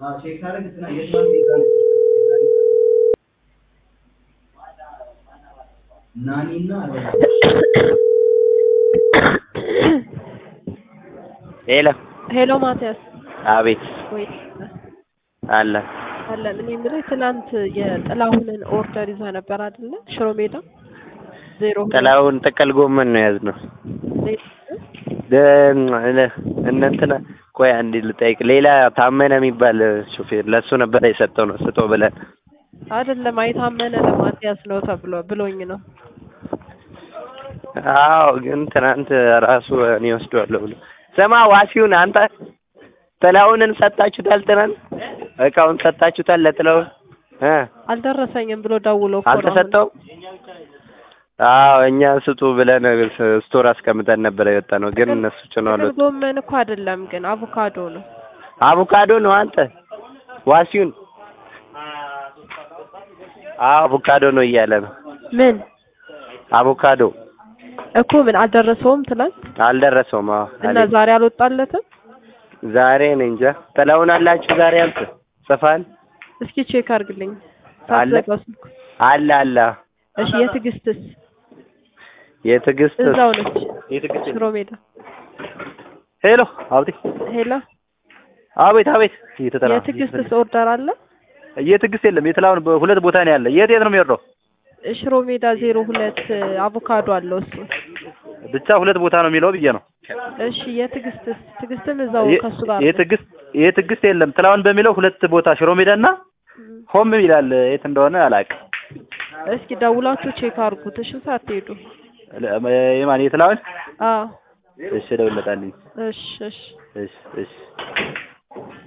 ቼክ ሳደርግ እንትና የትናንት ኤግዛም ናኒ እና ሄሎ ሄሎ ማቲያስ አቤት ወይ አለ አለን። እኔ የምልህ ትናንት የጥላሁንን ኦርደር ይዛ ነበር አይደለ? ሽሮ ሜዳ ዜሮ ሁለት ጥላውን ጥቅል ጎመን ነው የያዝነው። እነ እንትና ቆይ አንዴ ልጠይቅ። ሌላ ታመነ የሚባል ሹፌር ለእሱ ነበር የሰጠው ነው ስጦ ብለን አይደለም አይታመነ ለማቲያስ ነው ተብሎ ብሎኝ ነው። አዎ ግን ትናንት ራሱ እኔ ወስደዋለሁ ብሎ ስማ ዋሲውን አንተ ጥላሁንን ሰጣችሁታል? ትናንት እቃውን ሰጣችሁታል ለጥላሁን እ አልደረሰኝም ብሎ ደውሎ እኮ ነው አሁን። አልተሰጠውም? አዎ እኛ ስጡ ብለን ስቶር አስቀምጠን ነበር የወጣ ነው፣ ግን እነሱ ጭነዋል። ጥቅል ጎመን እኮ አይደለም ግን አቮካዶ ነው። አቮካዶ ነው አንተ ዋሲውን አዎ አቮካዶ ነው እያለ ነው። ምን አቮካዶ እኮ ምን አልደረሰውም ትናንት አልደረሰውም። አዎ እና አለኝ። ዛሬ አልወጣለትም። ዛሬ እኔ እንጃ ጥላሁን አላችሁ ዛሬ አንተ ጽፋል እስኪ ቼክ አድርግልኝ አለ? ሳትዘጋው ስልኩ። አለ አለ እሺ የትዕግስትስ የትዕግስት እዛው ነች የትዕግስት ሽሮ ሜዳ። ሄሎ አቤት ሄሎ አቤት አቤት እየተጠራ የትዕግስትስ ኦርደር አለ? የትዕግስት የለም የጥላሁን በሁለት ቦታ ነው ያለ የት የት ነው የሚወርደው ሽሮ ሜዳ ዜሮ ሁለት አቮካዶ አለው እሱ። ብቻ ሁለት ቦታ ነው የሚለው ብዬ ነው እሺ የትዕግስትስ ትዕግስትም እዛው የ- ከሱ ጋር ነው። የትዕግስት የትዕግስት የለም ጥላሁን በሚለው ሁለት ቦታ ሽሮ ሜዳና እም። ሆም ይላል የት እንደሆነ አላውቅም እስኪ ደውላችሁ ቼክ አድርጉት እሺ ሳትሄዱ። የማን የጥላሁን አዎ እሺ እደውልለታለሁ እሺ እሺ እሺ እሺ